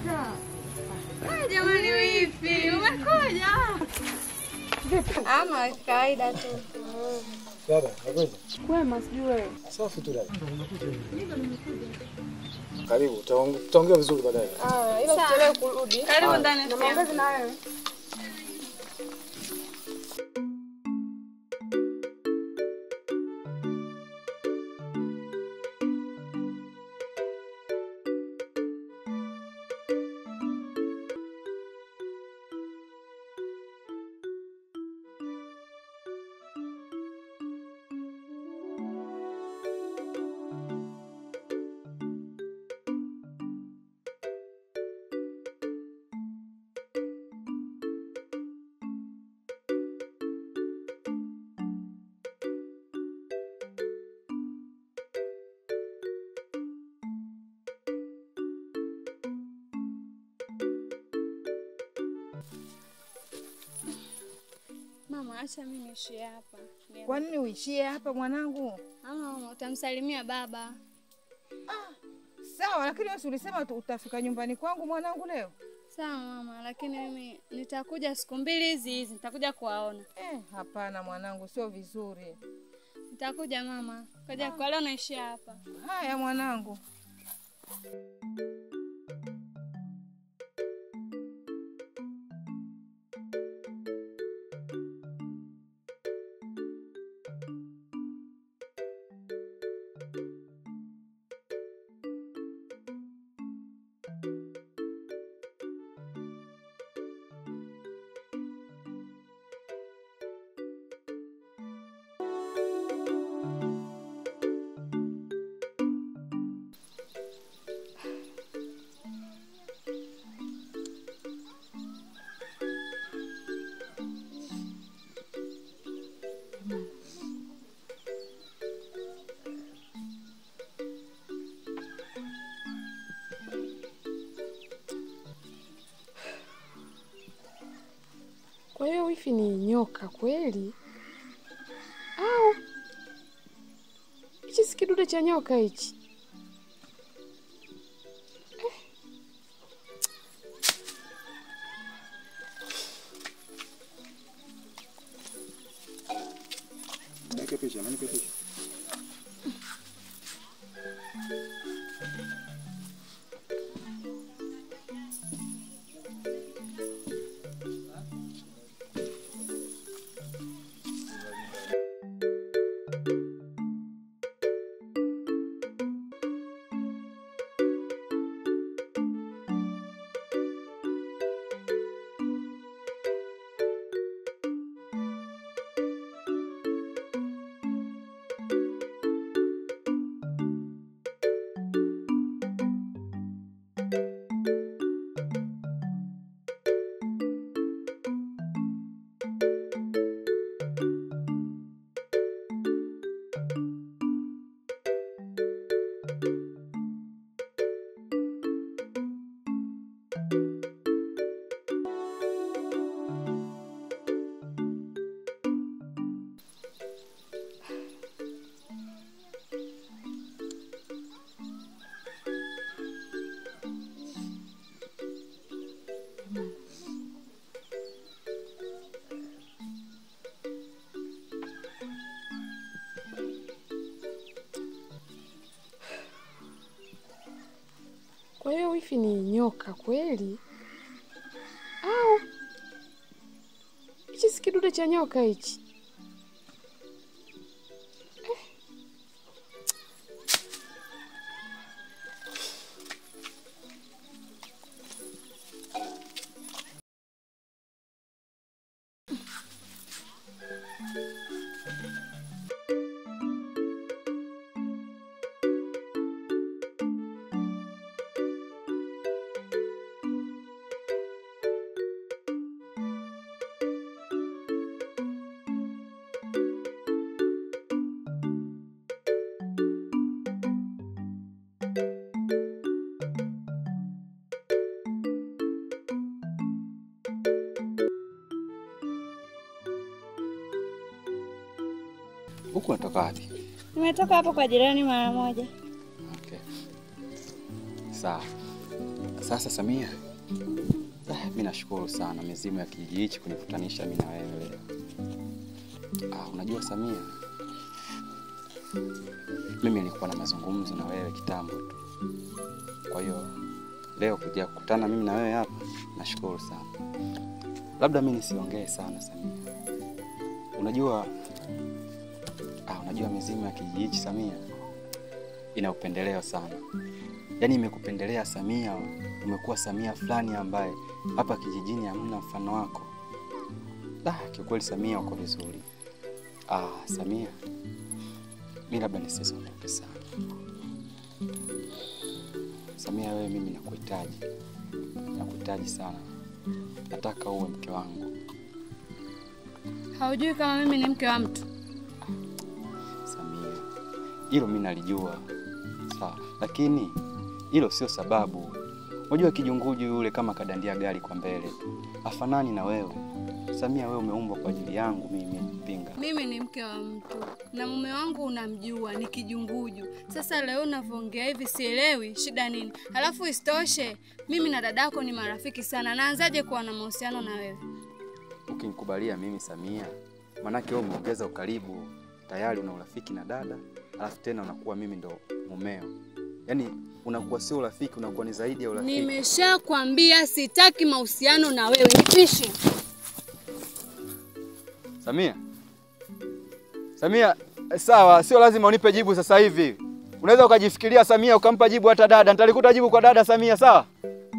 Ah, Jamani, vipi? Umekuja? Ama kawaida tu. Dada, nakwenda. Kwema, sijui wewe. Safi tu dada. Karibu, tutaong- tutaongea vizuri baadaye. Ah, ila usichelewe kurudi. Karibu Haya. ndani. Na maongezi na wewe. Mama, acha mimi niishie hapa. Kwa nini uishie hapa mwanangu? Ama mama, utamsalimia baba. Sawa, lakini wewe si ulisema tu utafika nyumbani kwangu mwanangu leo? Sawa mama, lakini mimi nitakuja siku mbili hizi hizi, nitakuja kuwaona. Eh, hapana mwanangu, sio vizuri. Nitakuja mama. Kaja kwa leo naishia hapa. Haya mwanangu. Kwa hiyo wifi ni nyoka kweli au hichi si kidude cha nyoka hichi? Niweke picha, niweke picha. Kwa hiyo wifi ni nyoka kweli au hichi si kidude cha nyoka hichi? Huku unatoka wapi? Nimetoka hapo kwa jirani mara moja. Okay. Sawa. Sasa Samia, ah, mi nashukuru sana mizimu ya kijiji hichi kunikutanisha mi na wewe leo. Ah, unajua Samia, mimi nilikuwa na mazungumzo na wewe kitambo tu, kwa hiyo leo kuja kukutana mimi na wewe hapa, nashukuru sana. Labda mi nisiongee sana Samia, unajua ah, unajua mizimu ya kijiji hichi Samia ina upendeleo sana yaani imekupendelea Samia, umekuwa Samia fulani ambaye hapa kijijini hamna mfano wako. Ah, kiukweli Samia uko vizuri. Ah, Samia, mi labda nisizungumze sana. Samia, wewe mimi nakuhitaji, nakuhitaji sana, nataka uwe mke wangu. Haujui kama mimi ni mke wa mtu? Samia, hilo mi nalijua sawa, lakini hilo sio sababu. Unajua kijunguju yule kama kadandia gari kwa mbele, afanani na wewe Samia. Wewe umeumbwa kwa ajili yangu mimi, Mpinga. Mimi ni mke wa mtu na mume wangu unamjua, ni kijunguju. Sasa leo unavyoongea hivi sielewi shida nini. Halafu isitoshe mimi na dadako ni marafiki sana, naanzaje kuwa na mahusiano na wewe? Ukinikubalia mimi Samia, manake wewe umeongeza ukaribu, tayari una urafiki na dada, alafu tena unakuwa mimi ndo mumeo, yaani unakuwa sio urafiki, unakuwa ni zaidi ya urafiki. Nimeshakwambia sitaki mahusiano na wewe, nipishe. Samia, Samia, eh, sawa, sio lazima unipe jibu sasa hivi. Unaweza ukajifikiria Samia, ukampa jibu hata dada. Nitalikuta jibu kwa dada Samia, sawa?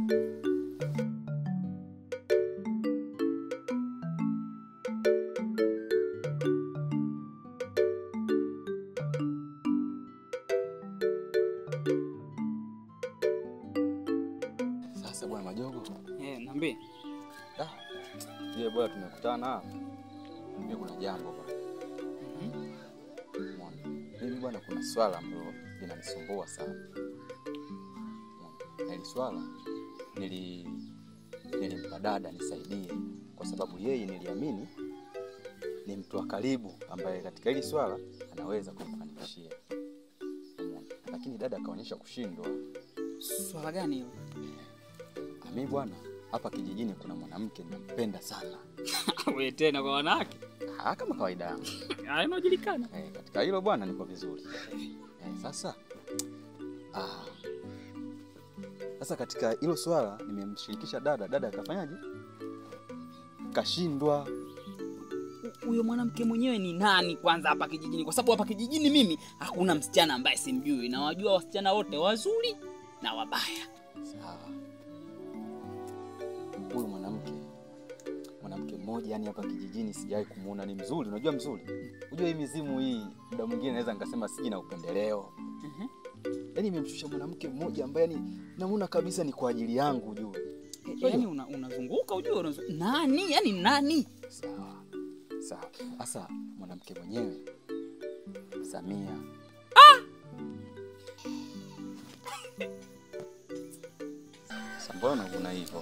Sasa bwana Majogo, Eh, niambie. Ah, je, bwana tumekutana hapa. Mimi kuna jambo bwana. Umeona? Mimi bwana kuna swala ambalo linanisumbua sana. Umeona? Na hili swala nili nilimpa dada nisaidie kwa sababu yeye niliamini ni mtu wa karibu ambaye katika hili swala anaweza kumfanikishia. Umeona? Lakini dada akaonyesha kushindwa. Swala gani hilo? Mimi bwana, hapa kijijini kuna mwanamke nampenda sana. Wewe tena kwa wanawake? Ah, kama kawaida yangu. Ah, inajulikana. Eh, katika hilo bwana niko vizuri. Eh, sasa ah, sasa katika hilo swala nimemshirikisha dada, dada akafanyaje? Kashindwa. Huyo mwanamke mwenyewe ni nani kwanza hapa kijijini? Kwa sababu hapa kijijini mimi hakuna msichana ambaye simjui, na wajua wasichana wote wazuri na wabaya. Sawa. Huyu mwanamke mwanamke mmoja yani hapa kijijini sijawahi kumuona ni mzuri. Unajua mzuri? Unajua hii mizimu hii muda mwingine naweza nikasema siji na upendeleo. Mhm. Yaani imemshusha mwanamke mmoja ambaye yani namuona kabisa ni kwa ajili yangu ujue. E, yaani una, unazunguka ujue unazu... nani? Yaani nani? Sawa. Sawa. Sasa mwanamke mwenyewe Samia. Sasa mbona kuna hivyo?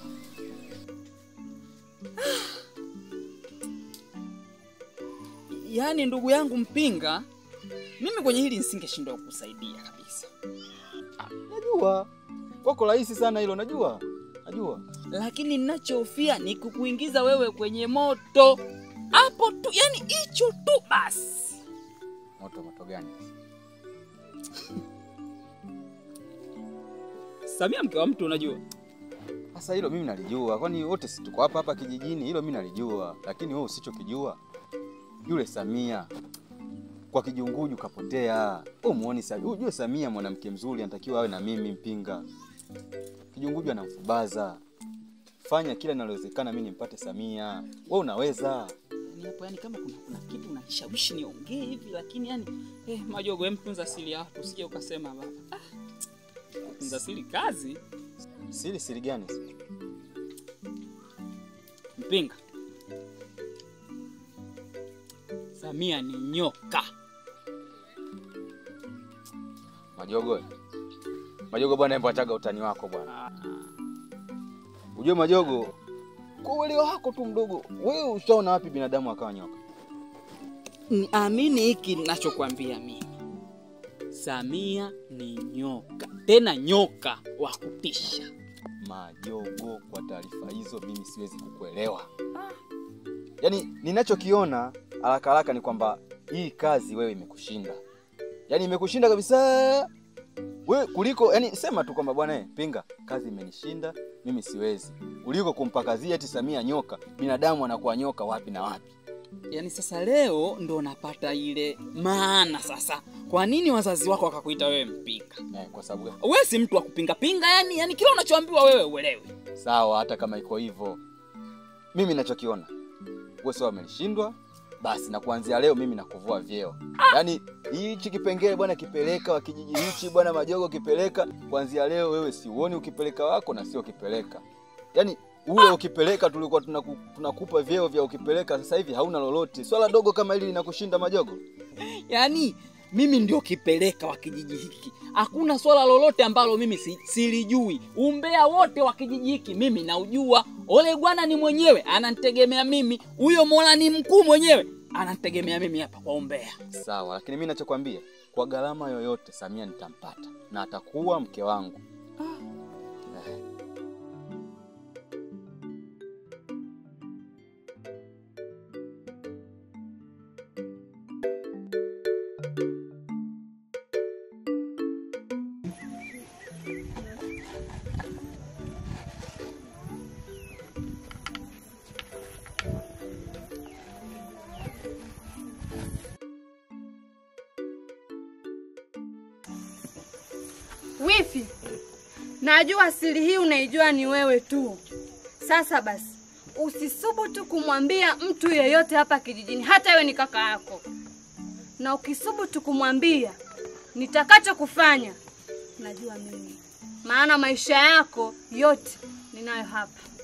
Yaani ndugu yangu Mpinga, mimi kwenye hili nisingeshindwa kukusaidia kabisa, Najua wako rahisi sana hilo, najua najua. lakini ninachohofia ni kukuingiza wewe kwenye moto hapo tu, yani hicho tu basi. Moto moto gani? Samia mke wa mtu unajua. Sasa hilo mimi nalijua, kwani wote si tuko hapa hapa kijijini? Hilo mimi nalijua, lakini wewe usichokijua, yule Samia kwa kijunguju kapotea. Wewe muone Samia, ujue Samia mwanamke mzuri, anatakiwa awe na mimi Mpinga. Kijunguju anamfubaza. Fanya kila linalowezekana mimi nimpate Samia. Wewe unaweza. Ni hapo yani kama kuna, kuna kitu unanishawishi niongee hivi lakini yani eh, Majogo hem tunza siri ya watu usije ukasema baba. Ah, tunza siri kazi Siri siri gani? Mpinga. Samia ni nyoka. Majogo. Majogo bwana, hebu achaga utani wako bwana. Ah, Ujue Majogo, kwa uelewa wako tu mdogo, wewe ushaona wapi binadamu akawa nyoka? ni amini hiki ninachokwambia mimi. Samia ni nyoka, tena nyoka wa kutisha. Majogo, kwa taarifa hizo mimi siwezi kukuelewa. Yaani ninachokiona haraka haraka ni kwamba hii kazi wewe imekushinda, yaani imekushinda kabisa we kuliko yani, sema tu kwamba bwana eh, Pinga, kazi imenishinda mimi, siwezi, kuliko kumpakazia eti Samia nyoka. Binadamu anakuwa nyoka wapi na wapi? Yaani sasa leo ndo napata ile maana sasa, kwa nini wazazi wako wakakuita wewe mpinga? Eh, kwa sababu gani? Wewe si mtu wa kupinga pinga, yani yani kila unachoambiwa wewe uelewi. Sawa, hata kama iko hivyo, mimi nachokiona wewe sawa, umenishindwa basi, na kuanzia leo mimi nakuvua vyeo. Yaani hichi kipengele bwana kipeleka wa kijiji hichi bwana Majogo kipeleka, kuanzia leo wewe siuoni ukipeleka wako na sio ukipeleka. Yaani ule ukipeleka tulikuwa tunaku, tunakupa vyeo vya ukipeleka, sasa hivi hauna lolote. Swala dogo kama hili linakushinda Majogo? Yaani mimi ndio kipeleka wa kijiji hiki, hakuna swala lolote ambalo mimi si, silijui. Umbea wote wa kijiji hiki mimi naujua. Ole bwana ni mwenyewe ananitegemea mimi, huyo Mola ni mkuu mwenyewe ananitegemea mimi hapa kwa umbea. Sawa, lakini mimi nachokwambia kwa gharama yoyote Samia nitampata na atakuwa mke wangu. Eh. Wifi, najua siri hii unaijua ni wewe tu. Sasa basi, usisubutu kumwambia mtu yeyote hapa kijijini, hata iwe ni kaka yako, na ukisubutu kumwambia, nitakachokufanya najua mimi, maana maisha yako yote ninayo hapa.